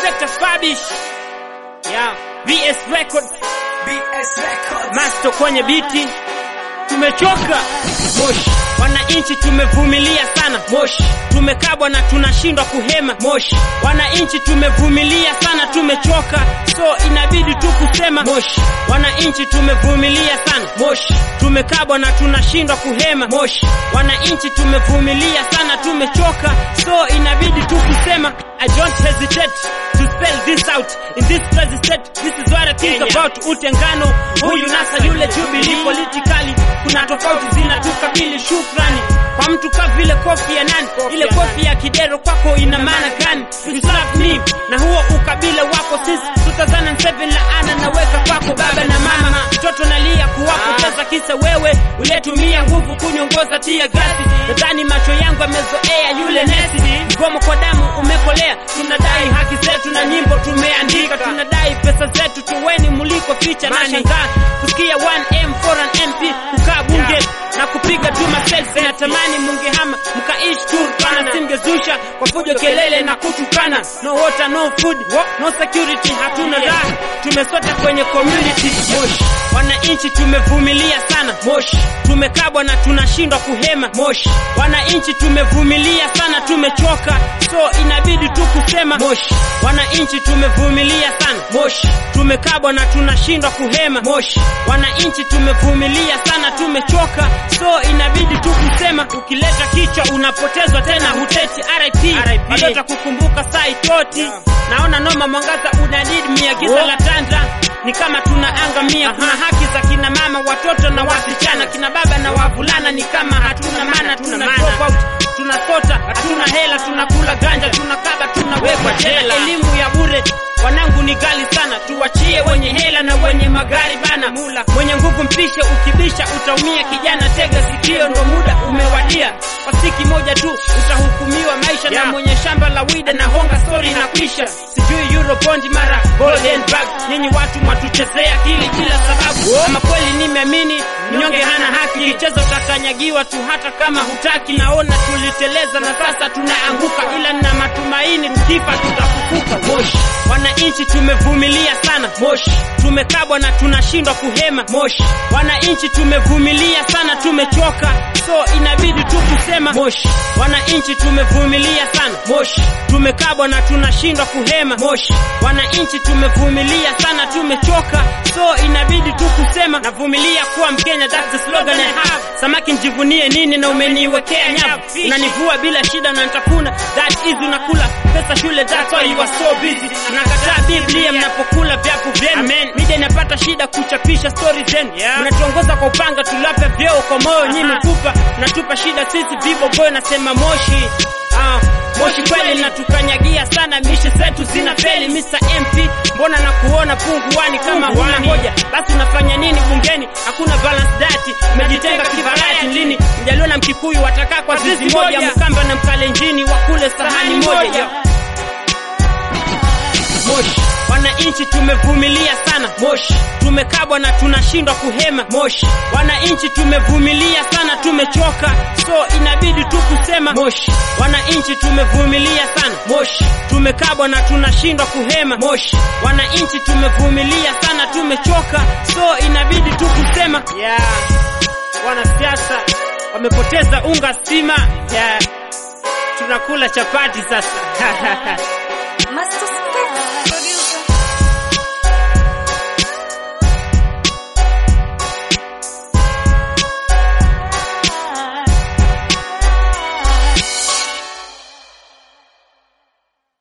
Inspector Fabish. Yeah, VS Records. BS Records. Master kwenye biti. Tumechoka. Moshi. Wananchi tumevumilia sana. Moshi. Tumekabwa na tunashindwa kuhema. Moshi. Wananchi tumevumilia sana, tumechoka. So inabidi tu kusema Moshi. Wananchi tumevumilia sana. Moshi. Tumekabwa na tunashindwa kuhema. Moshi. Wananchi tumevumilia sana, tumechoka. So inabidi tu kusema I don't hesitate to spell this out in this present state. This is what I think Kenya. about utengano huyu nasa yule Jubilee. Politically kuna tofauti zinatukabili. Shukrani kwa mtu ka vile kofi ya nani, Kofi ile ya kofi ya kidero kwako ina maana gani? You slap me na huo ukabila wako since 2007 laana naweka kwako baba na mama, mtoto nalia kuwapoteza kisa wewe uliyetumia nguvu kunyongoza tia gasi. Nadhani macho yangu yamezoea yule nesi, mgomo kwa damu umekolea. Tunadai haki zetu na nyimbo tumeandika, tunadai pesa zetu, tuweni muliko ficha na shangaa kusikia 1M for an MP kukaa bunge na kupiga tu maselfi. Natamani mungehama mkaishi tu pana, simgezusha kwa fujo, kelele na kutukana. No water, no food, no security, hatuna raha, tumesota kwenye community. Moshi, wananchi tumevumilia sana. Moshi, tumekabwa na tunashindwa kuhema. Moshi, wananchi tumevumilia sana, tumechoka, so inabidi tu kusema Moshi, wananchi tumevumilia sana. Moshi, tumekabwa na tunashindwa kuhema. Moshi, wananchi tumevumilia sana, tumechoka, so inabidi tu kusema. Ukileta kichwa unapotezwa tena, huteti RIP, bado takukumbuka saa itoti. Naona noma, mwangaza unadid mia, giza la tanda ni kama tunaangamia. Kuna haki za kina mama, watoto na wasichana, kina baba na wavulana, ni kama hatuna maana, tuna drop out, tunasota, hatuna hela, tunakula ganja, tunakaba, tunawekwa jela. Elimu ya bure wanangu ni gali sana, tuwachie wenye hela na wenye magari bana. Mula mwenye nguvu mpishe, ukibisha utaumia. Kijana tega sikio, ndo muda umewadia. Kwa siki moja tu utahukumiwa maisha, na mwenye shamba la wida na honga story na kuisha. Sijui Eurobond mara golden bag, nyinyi watu mwatuchezea akili bila sababu. Ama kweli nimeamini mnyonge hana haki, kichezo utakanyagiwa tu hata kama hutaki. Naona tuliteleza na sasa tunaanguka, ila na matumaini tukifa tutafufuka. Moshi, wananchi tumevumilia sana. Moshi, tumekabwa na tunashindwa kuhema. Moshi, wananchi tumevumilia sana, tumechoka, so inabidi tu kusema Moshi, wananchi tumevumilia sana. Moshi, tumekabwa na tunashindwa kuhema. Moshi, wananchi tumevumilia sana, tumechoka, so inabidi tu kusema navumilia kuwa Mkenya, that's the slogan I have. Samaki njivunie nini na umeniwekea nyavu, unanivua bila shida na nitafuna, that is unakula pesa shule, that's why you are so busy. Mnakataa Biblia mnapokula vyapo vyenu, media inapata shida kuchapisha stori zenu, mnatuongoza kwa upanga, tulape vyeo kwa moyo, nyi mkupa mnatupa shida sisi vivo boy, nasema moshi Ah, moshi kweli natukanyagia sana, mishe zetu zina feli. Mr MP, mbona na kuona punguani kama huna hoja? Basi unafanya nini bungeni? Hakuna balance dati, umejitenga kibarati. Lini Mjaluo na Mkikuyu watakaa kwa zizi moja, Mkamba na Mkalenjini wakule sahani moja? Moshi, wananchi tumevumilia sana. Moshi, tumekabwa na tunashindwa kuhema. Moshi, wananchi tumevumilia sana, tumechoka, so inabidi tu kusema Moshi, wananchi tumevumilia sana. Moshi, tumekabwa na tunashindwa kuhema. Moshi, wananchi tumevumilia sana, tumechoka, so inabidi tu kusema yeah. Wanasiasa wamepoteza unga stima, yeah. Tunakula chapati sasa Master Spence.